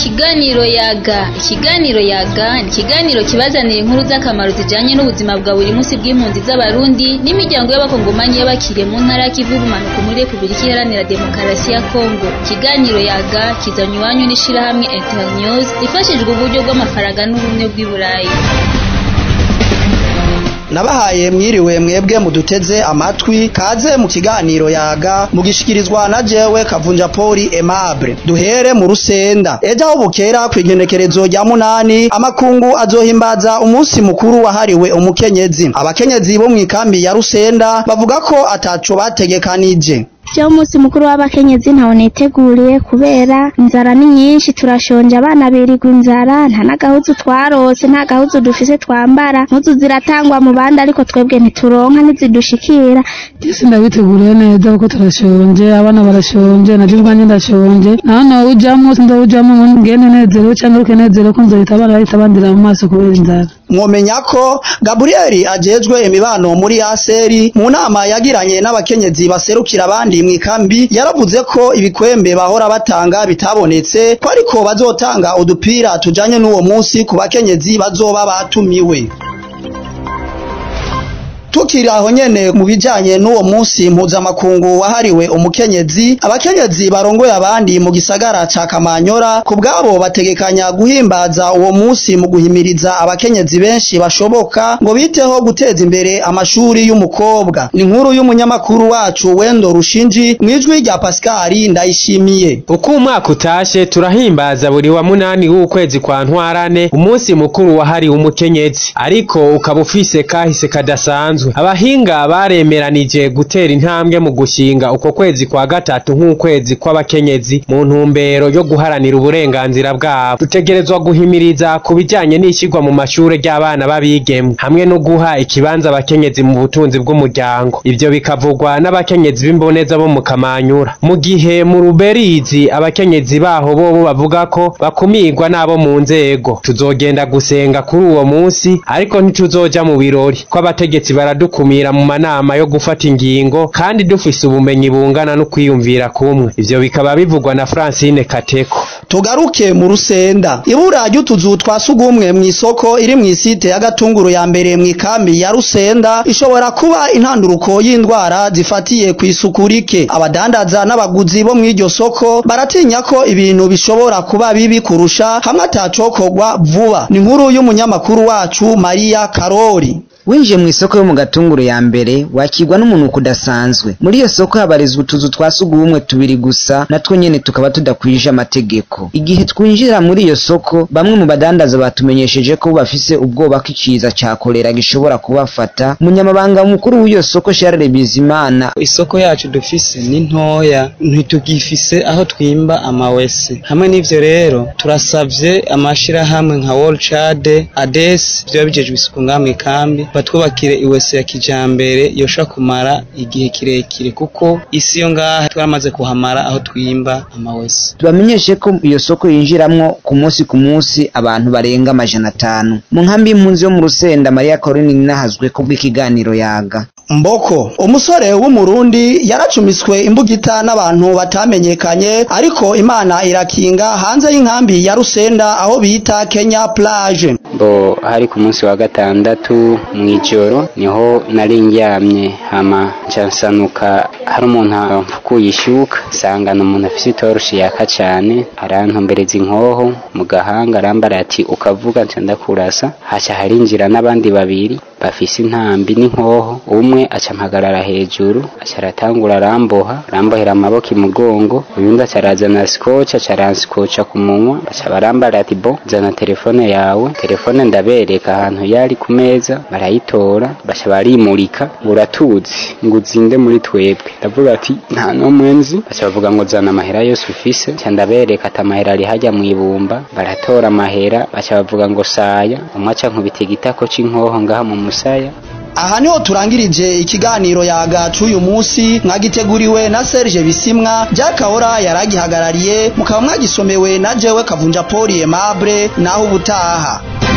Ikiganiro yaga ikiganiro yaga ni ikiganiro kibazanira inkuru z'akamaro zijanye n'ubuzima bwa buri munsi bw'impunzi z'abarundi n'imiryango y'abakongomanyi y'abakiriye mu ntara y'ikivu y'ubumanuko muri Repubulika Iharanira Demokarasi ya Kongo ikiganiro yaga kizanywe iwanyu n'ishirahamwe Internews rifashijwe uburyo bw'amafaranga n'ubumwe bw'i Burayi nabahaye mwiriwe mwebwe muduteze amatwi kaze mu kiganiro yaga mugishikirizwa na jewe kavunja poli aimable duhere mu rusenda ejo aho bukera kw'igenekerezo rya munani amakungu azohimbaza umunsi mukuru wahariwe umukenyezi abakenyezi bo mw'ikambi ya rusenda bavuga ko ataco bategekanije Jewe umunsi mukuru w'abakenyezi ntawo niteguriye kubera inzara ni nyinshi turashonje abana birirwa inzara nta n'agahuzu twarose nta gahuzu dufise twambara impuzu ziratangwa mu bandi ariko twebwe ntituronka ntizidushikira Isi ndabiteguriye neza kuko turashonje abana barashonje na jibwa nyine ndashonje naho nawe ujamwo sindawujamwo ngene nezerewe cyangwa ukenezerewe ko nzohita abana bahita bandira mu maso kubera inzara mwomenya ko Gabriel ajejwe imibano muri Aseri mu nama yagiranye n'abakenyezi baserukira abandi mw'ikambi yaravuze ko ibikwembe bahora batanga bitabonetse ko ariko bazotanga udupira tujanye n'uwo munsi ku bakenyezi bazoba batumiwe tukiri aho nyene mu bijanye n'uwo munsi mpuzamakungu wahariwe umukenyezi abakenyezi barongoye abandi mu gisagara ca Kamanyora ku bwabo bategekanya guhimbaza uwo munsi mu guhimiriza abakenyezi benshi bashoboka ngo biteho guteza imbere amashuri y'umukobwa ni inkuru y'umunyamakuru wacu Wendo Rushinji mwijwi rya Pascal Ndayishimiye uko umwaka utashe turahimbaza buri wa munani w'ukwezi kwa ntwarane umunsi mukuru wahariwe umukenyezi ariko ukaba ufise kahise kadasanzwe abahinga baremeranije gutera intambwe mu gushinga uko kwezi kwa gatatu nk'ukwezi kw'abakenyezi mu ntumbero yo guharanira uburenganzira bwabo dutegerezwa guhimiriza ku bijanye n'ishyirwa mu mashure ry'abana b'abigeme hamwe no guha ikibanza abakenyezi mu butunzi bw'umuryango ivyo bikavugwa n'abakenyezi b'imboneza bo mu kamanyura mu gihe mu ruberizi abakenyezi baho bobo bavuga ko bakumirwa n'abo mu nzego tuzogenda gusenga kuri uwo munsi ariko ntituzoja mu birori ko abategetsi baradukumira mu manama yo gufata ingingo kandi dufise ubumenyi bungana no kwiyumvira kumwe ivyo bikaba bivugwa na Francine Kateko tugaruke mu rusenda ibura ry'utuzu twa sugumwe mw'isoko iri mw'isite ya gatunguru ya mbere mw'ikambi ya rusenda ishobora kuba intanduruko y'indwara zifatiye kw'isuku rike abadandaza n'abaguzi bo mw'iryo soko baratinya ko ibintu bishobora kuba bibi kurusha hamwe atacokorwa vuba ni inkuru y'umunyamakuru wacu Maria Karori winjiye mu isoko yo mu gatunguru ya mbere wakirwa n'umunuko udasanzwe muri iyo soko habarizwa utuzu twa sugumwe tubiri gusa natwo nyene tukaba tudakwije amategeko igihe twinjira muri iyo soko bamwe mu badandaza batumenyesheje ko bafise ubwoba ko ikiza ca kolera gishobora kubafata umunyamabanga mukuru w'iyo soko Charles Bizimana isoko yacu dufise ni ntoya ntitugifise aho twimba amawese hamwe n'ivyo rero turasavye amashirahamwe nka World Chad ADES vyo bijejwe isuku ngamwe kambi batwubakire iwese ya kijambere yosha kumara igihe kirekire kuko isi yo ngaha twaramaze kuhamara aho twimba amawese tubamenyeshe ko iyo soko yinjiramwo ku munsi ku munsi abantu barenga amajana atanu mu nkambi y'impunzi yo mu rusenda Maria Caroline ninahazwe ko bw'ikiganiro yaga Mboko umusore w'umurundi yaracumiswe imbugita n'abantu batamenyekanye ariko Imana irakinga hanze y'inkambi ya Rusenda aho bita Kenya plage bo hari ku munsi wa gatandatu mw'ijoro niho nari ndyamye hama nsansanuka hari umuntu amfukuye ishuka nsangana umuntu afise itoroshi yaka cane arantumbereza inkoho mu gahanga arambara ati ukavuga nca ndakurasa haca harinjira n'abandi babiri bafise intambi n'inkoho umwe aca mpagarara hejuru aca aratangura aramboha arambohera amaboko imugongo uyundi aca arazana scotch aca aransikoca ku munwa aca barambara ati bo zana telefone yawe telefone ndabereka ahantu yari ku meza barayitora baca barimurika uratuzi ngo uzinde muri twebwe ndavuga ati nta n'umwe nzi baca bavuga ngo zana amahera yose ufise nca ndabereka ati amahera ari hajya mu ibumba baratora amahera baca bavuga ngo saya umwe aca nkubita igitako c'inkoho ngaha mu musaya aha niho turangirije ikiganiro yaga c'uyu munsi mwagiteguriwe na Serge Bisimwa Jack Ahora yaragihagarariye mukaba mwagisomewe na jewe Kavunja Paul Aimable naho ubutaha